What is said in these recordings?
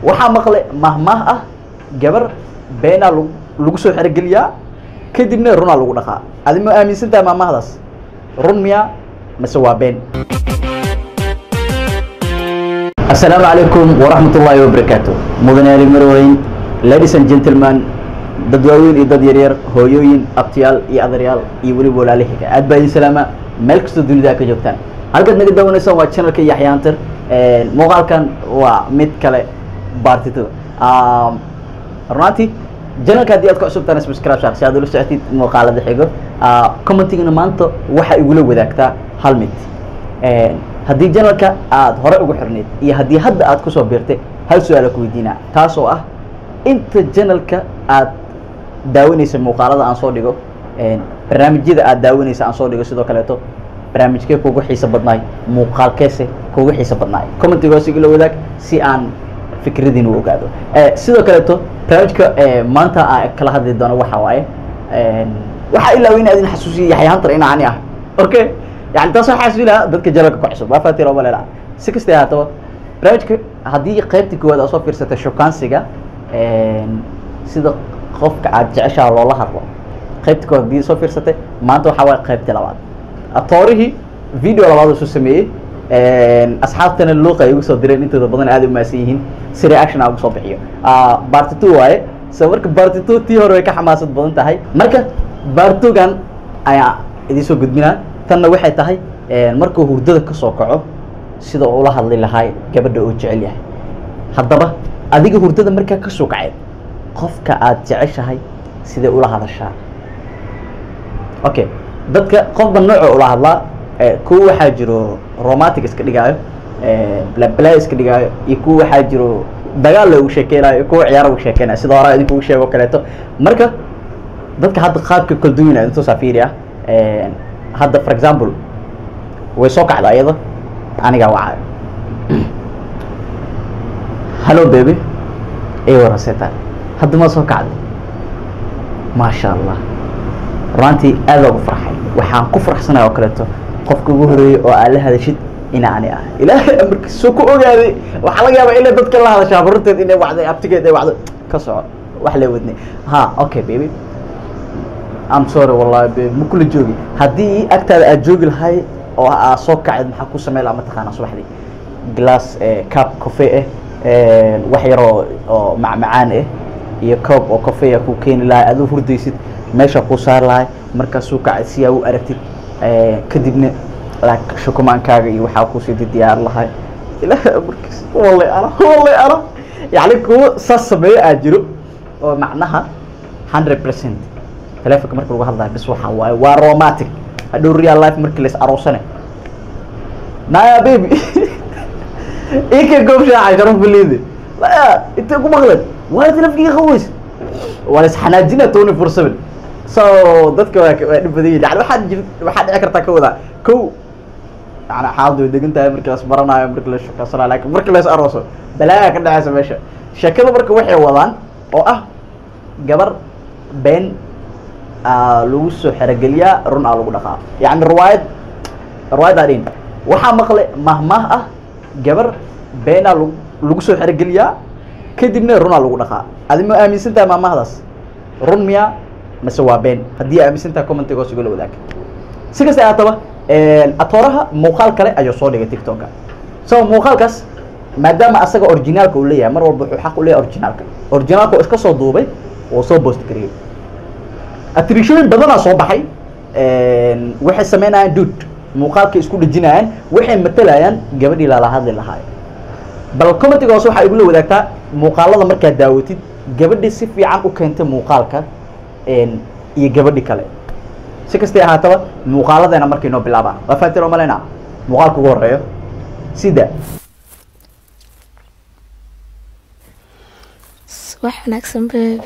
waxaa maqle mahmaah ah gabar beenaa lagu lagu soo xerogeliyaa kadibna runaa lagu dhaqaa adi ma aaminsan tahay mahmaahdaas run miyaa mase waa been asalaamu calaykum waraxmat ullaahi wabarakaatu mudanayaali marweyn ladies and gentlemen dad waaweyn iyo dad yaryar hooyooyin abtiyaal iyo adaryaal iyo weliba walaalihiga aad baa idin salaama meel kastoo dunida ka joogtaan halkaad naga dawanaysaan waa channelka yaxyaantir muuqaalkan waa mid kale baartito runaantii channelka haddii aad ku cusubtaan subscribe saar si aad ula socotid muuqaalada xigo commentigana maanta waxaa igula wadaagtaa hal mid haddii janalka aad hore ugu xirnayd iyo haddii hadda aad kusoo biirtay hal su-aala ku weydiinaa taas oo ah inta janalka aad daawanaysa muuqaalada aan soo dhigo barnaamijyada aad daawanaysa aan soo dhigo sidoo kaleeto barnaamijkee kugu xiiso badnaay muuqaalkeese kugu xiiso badnaay commentigoos igula wadaag si aan fikradiin u ogaado sidoo kaleeto barnaamijka maanta aan kala hadli doono waxa waaye waxaa ilaa in adin xasuusiya yaxyaantar in ani ah okay yani taas waxaa xasuusinaa dadka jalalka ku cusub waa fatir oo malela si kasta haataba barnaamijka haddii qaybta koowaad aad soo fiirsatay shukaansiga sida qofka aad jeceshaha loola hadlo qaybta koowaad haddii soo fiirsatay maanta waxaa waaye qaybtii labaad atoorihii video labaad soo sameeyey asxaabtana luuqa ay ugu soo direen intooda badan aad u maasan yihiin si reaction aan ugu soo bixiyo barty two waaye so marka barty two tii hore way ka xamaasad badan tahay marka bartogan ayaa idiin soo gudbinaa tanna waxay tahay markuu hurdada ka soo kaco sida ula hadli lahaa gabadha uu jecel yahay haddaba adiga hurdada markaa ka soo kaceed qofka aad jeceshahay sidee ula hadashaa okay dadka qofba nooco ula hadlaa kuwa waxaa jiro romantic iska dhigaayo blabla iska dhigaayo iyo kuwa waxaa jiro dagaal loogu sheekeynayo kuwa ciyaar ugu sheekeynayo sida hore idinkugu sheego kaleeto marka dadka hadda qaabka kala duwan ah intuu safiiri ah hadda for example way soo kacda ayada anigaa wacayo hallo baby ay waraseta hadda ma soo kacday maasha allah runaantii aad ugu farxay waxaan ku farxsanaya oo kaleeto qofka ugu horeeyey oo aad la hadashid in ani ah ilaahay amarkiis soo ku ogaaday waxaa laga yaabaa inay dadka la hadashaa barurteed inay wacday abtigeed ay wacdo ka soco wax la wadnay ha okay baby am sorry wallahi baby ma kula joogi haddii agtaada aad joogi lahay oo aad soo kaceed maxaa ku samey laha mataqaana subaxdii glass cup coffee ah wax yar oo oo macmacaan ah iyo coob oo coffee ah ku keeni lahay aduu hurdaysid meesha kuu saari lahay markaasuu kacay si aa u aragtid kadibna shukumaankaaga iyo waxaa kusii diyaar lahay ilaahay amarkiis wallay ana wallay ana yacni kuwa saas sameeyo aad jiro oo macnaha hundred percent telefonka marka lagu hadlayo bis waxaa waaye waa romantic hadhow real life markii lais aroosane naya baby ika goobshaacay sharaf baliide laya intay ku maqleen waa telefkiga qaweys waa lais xanaajina tony four seven so dadka waa waa dhib badan yihin yani waxaa jir waxaa dhici kartaa ka wadaa kow yani xaaladu way degan tahay markii las baranayo markii la shukasanayo lakin markii lais arooso balaayaa ka dhacaysa meesha sheekada marka waxay wadaan oo ah gabar been lagu soo xerogeliyaa run aa lagu dhaqaa yani riwaayad riwaayaddaa dhin waxaa maqle mahmaah ah gabar beenaa lag lagu soo xerogeliyaa kadibna runaa lagu dhaqaa adi ma aaminsan tahay mahmaahdaas run miyaa mase waa been haddii aaminsan tahay commentigoos igula wadaag si kasta haataba atooraha muuqaal kale ayuu soo dhigay tiktoka so muuqaalkaas maadaama asaga originaalka uu leeyahay mar walba wuxuu xaq u leeyahay originaalka originaalka oo iska soo duubay oo soo post gariyey atrishooyin badanaa soo baxay waxay sameynayaan duud muuqaalkay isku dhejinayaan waxay matalayaan gabadhii lala hadli lahaay bal commentigoos waxaa igula wadaagtaa muuqaalada markaad daawatid gabadhii si fiican u keentay muuqaalka iyo gabadhi kale si kastay ahaataba muuqaaladeena markay noo bilaabaan waa fatir oo maleyna muuqaalka ugu horeeyo sida wax wanaagsan baby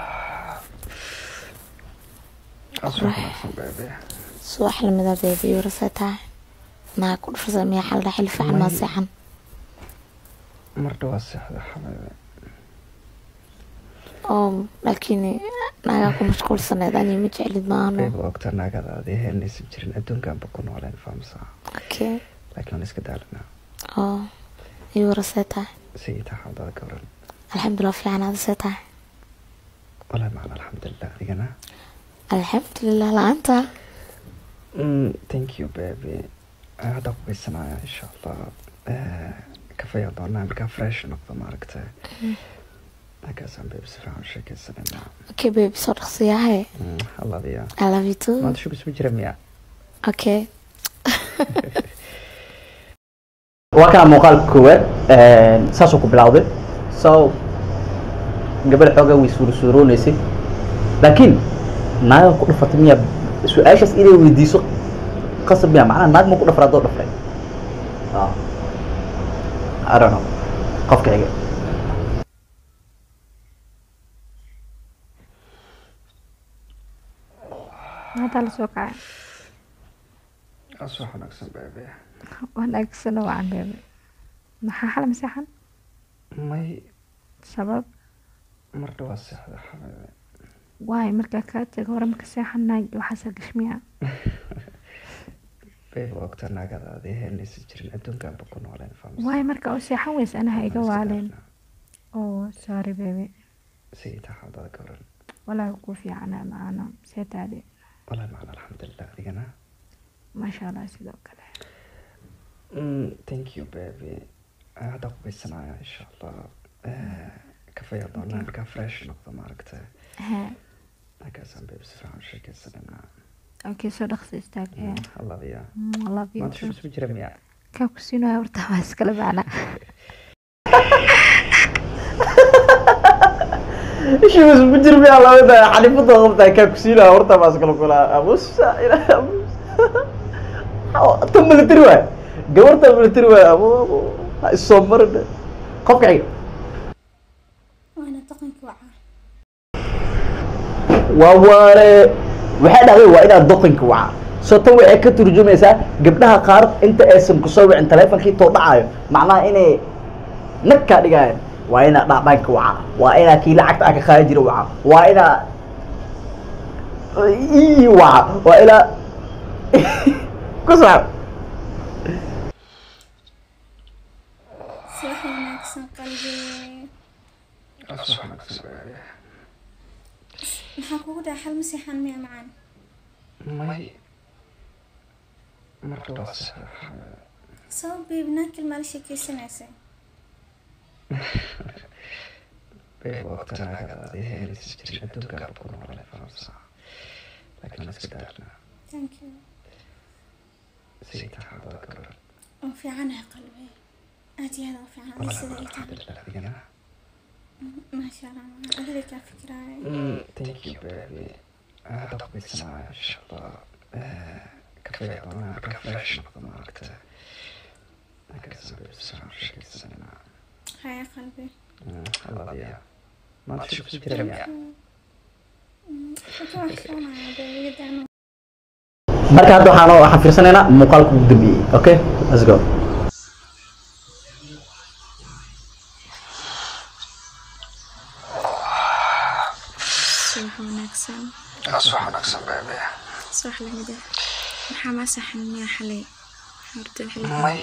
subax lamida baby warase tahay naa ku dhufrasa miya xaldha xil fiican maa seexan mardha waa seexda xabeebe oo laakiin naagaa ku mashquulsaneed ani ma jeclid maano beeba ogta naagada adii heelnaysan jirin adduunkaanba ku nooleen fahamsaa okay laakiin waan iska daalanaa oo iyo warase tahay sayita xawdada gabran alxamdulilah fiican aada see tahay walahi macna alxamdulilah adigana alxamdulilah la-aanta Mm, thank you baby Ah, hadda ku weysanaya insha allah Eh, kafeeya doonaa markaa fresh noqdo maaragta markaasaan baby si fiican u sheekeysanayna okay baby soo dhaqsiyahay Mm, haladiya i love you too maanta shubis ma jira miya okay waa kana muuqaalka koowaad saasuu ku bilowday so gabadha xoogaa way suurasuurooneysay laakiin naaga ku dhafatay miya su-aashaas inay weydiiso qasab miya macnaha naag ma ku dhafra adoo dhafray Ah. I don't know qofka xiga haddaa lasoo kacay asoo wanaagsan baby wanaagsan oo wacan beebe maxaa xal maseexan may sabab mar dhawaa seexda xabiibi waay markaa kaa tego hore marka seexanay waxaasaa gashmiya baby waa ogtaa naagada aad heynaysa jirin adduunkaanba ku nooleen fahamsan waay marka oo seexan weys anaha iga waaleen oo sorry beebe sidii taxaadada ka waran walaa ku fiicana maana seetaade walahi macna alxamdulilah adigana maasha allah sidoo kale Mm, thank you baby Ah, hadda ku weysanaya insha allah Eh, kafeeya doonaa markaa fresh noqdo maaragta ha markaasaan baby si fiican u sheekeysanayna okay soo dhaqsi istaag Mm, haladiya Mm, love you maanta too. shubis ma jira miya kaa ku siinaya horta waa iskala macna ishiis ma jir miya labada xalifada qabtaa kaa ku siinaa horta baas kala kulaa abusa ilaa tan military waay gabarta military waay abu abu ha isoo marin qofka xiga waana dhaqanka wacaa waa waane waxay dhahday waa inaad doqonka waca soo tan waxay ka turjumaysaa gabdhaha qaar inta aysan kusoo wicin taleefonkii too dhacayo macnaha inay nag kaa dhigayaan waa inaa dhacdhanka waca waa inaa kii lacagta aa ka qaadi jira waca waa inaa ii waca waa inaa ku saab si wax wanaagsan qalbi asoo wanaagsan baby maxaa kugu dhaca xal masiixan miya macaan may mar dhawaa seexda xabiibi sabab beeb naakil maala sheekeysanaysay baby waa ogtaa naagada aad heynaysa jirin adduunkaanba ku nooleen fahamsan laakiin iska daarna thank you sidii taxaadada ka waran oo fiicanahay qalbi aad iyo aad u fiican walahi sida macna ay tahay alxamdulilah adigana maasha allah macaan adiga kaa fikiraayo Mm, thank you baby Ah, hadda ku weysanaya insha allah Eh, kafeeya doonaa markaa fresh noqdo maaragta markaasaan baby si fiican u sheekeysanayna haya qalbi Mm, haladiya maanta shubis ma jira miya wuxuu waxsoonaya beebiyadaanu marka hadda waxaan waxaan fiirsanaynaa muuqaalka ugu dambeeyey okay let's go subax wanaagsan asoo wanaagsan baby subax lamid ah maxaa maa saxan miya xalay horta xilli may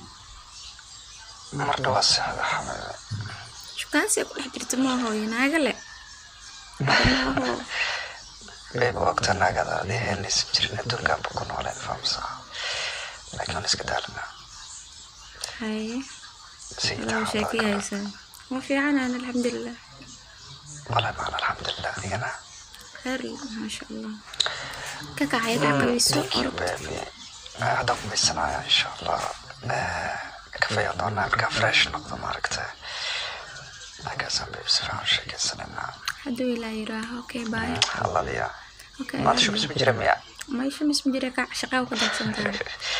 mar dhawaa seexda xabiibi shukaansi ku dhex jirta ma hooyo naaga le maaho baby waa ogtaa naagada aad heynaysa jirin adduunkaanba ku nooleen fahamsan laakiin iska daarna haye sidii laba taxaadada sheeko ka waran haysaa waa fiicanaan alxamdulilah walahi macna alxamdulilah adigana khayr maasha allah ka kacay dhaqabiiso Thank you, baby. Ah, hadda ku weysanaya insha allah Eh, kafeeya doonaa markaa fresh noqdo maaragta markaasaan baby si fiican u sheekeysanayna hadduu ilaa yiraaho okay bye haladiya okay maanta shubis ma jira miya maisha mis ma jira kac shaqaa ku daadsantaa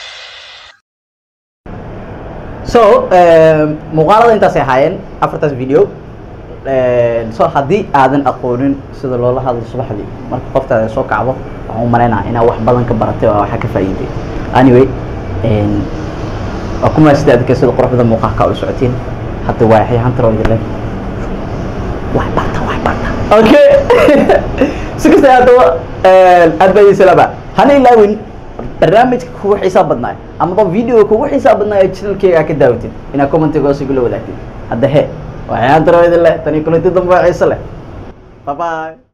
so muuqaalada intaasay ahaayeen afartaas video so haddii aadan aqoonin sida loola hadlo subaxdii marka qoftaada soo kacdo waxaan u malaynaa inaa wax badan ka baratay oo waxa ka faa'iiday anyway waa kuma sida adka sida quruxda muuqaalka u socotiin hadda waa yaxyaxanta roo idin wax barta wax barta okay si kasta haddaba aad baa idin salaama hana ilaawin barnaamijka kugu xiisaa badnaay amaba video kugu xiisaa badnaay ee channelkeyga ka daawatid inaad commentiga hoose igula wadaagtid hadda he waxyaan daro idin leh tani kulanti dambe oo xiise leh bye bye